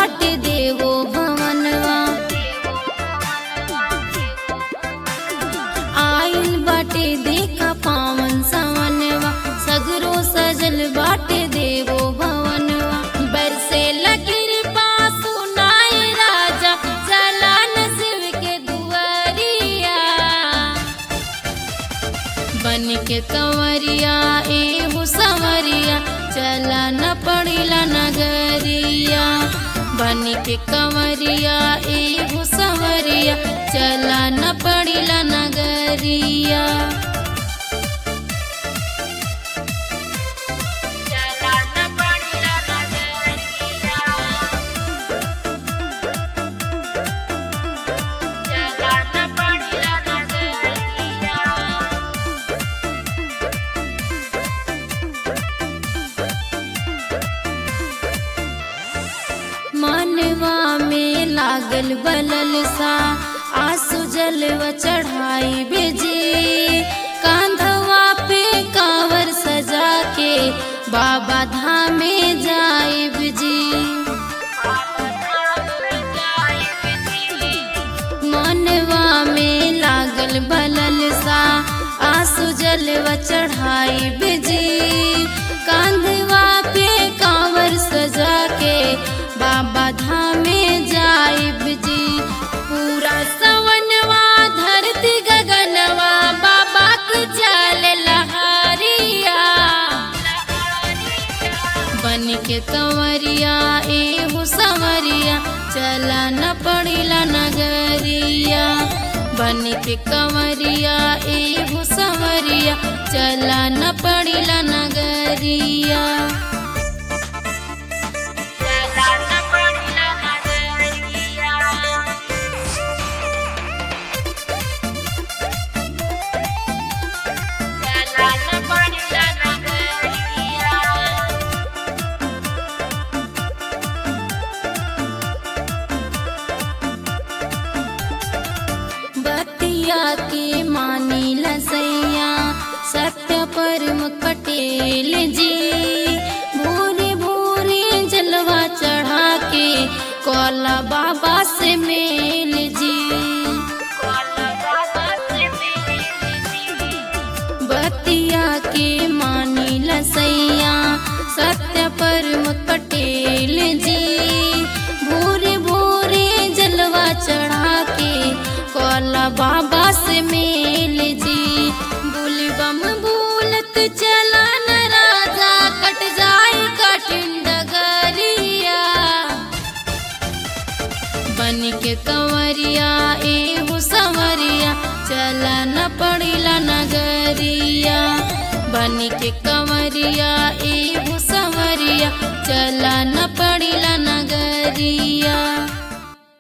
बाटे देवो भवनवा आइल बाटे देखा पावन सवनवा सगरो सजल बाटे देवो भवनवा बरसे लगिर पासु नाय राजा चलान शिव के दुआरिया बन के कंवरिया एहू संवरिया चला न पड़िला नगरिया बन के कंवरिया एहू संवरिया चला न पड़िला नगरिया चला न पड़िला नगरिया चला न पड़िला नगरिया मनवा में लागल बलल सा आंसू जलवा चढ़ाई बेजी कांधवा पे कांवर सजा के बाबा धामे जाए जी मनवा में लागल बलल सा आंसू जलवा चढ़ाई बेजी कांधवा पे कांवर सजा के बाबा धामे जाइब जी पूरा सवनवा धरती गगनवा बाबा की चाल लहरिया बन के कंवरिया एहू संवरिया चला न पड़िला नगरिया बन के कंवरिया एहू संवरिया चला न पड़िला नगरिया चला न पड़िला नगरिया चला न पड़िला नगरिया बतिया के मानी लसैया सत्य परम पटेल जी भोरे भोरे जलवा चढ़ा के कोला बाबा से मेल जी बतिया के मानी लसैया सत्य परम पटेल जी भोरे भोरे जलवा चढ़ा के कोला बाबा से मेल जी बुलबम बोलत चला न राजा कट जाए कठिन डगरिया बन के कंवरिया एहू संवरिया चला न पड़िला नगरिया बन के कंवरिया एहू संवरिया चला न पड़िला नगरिया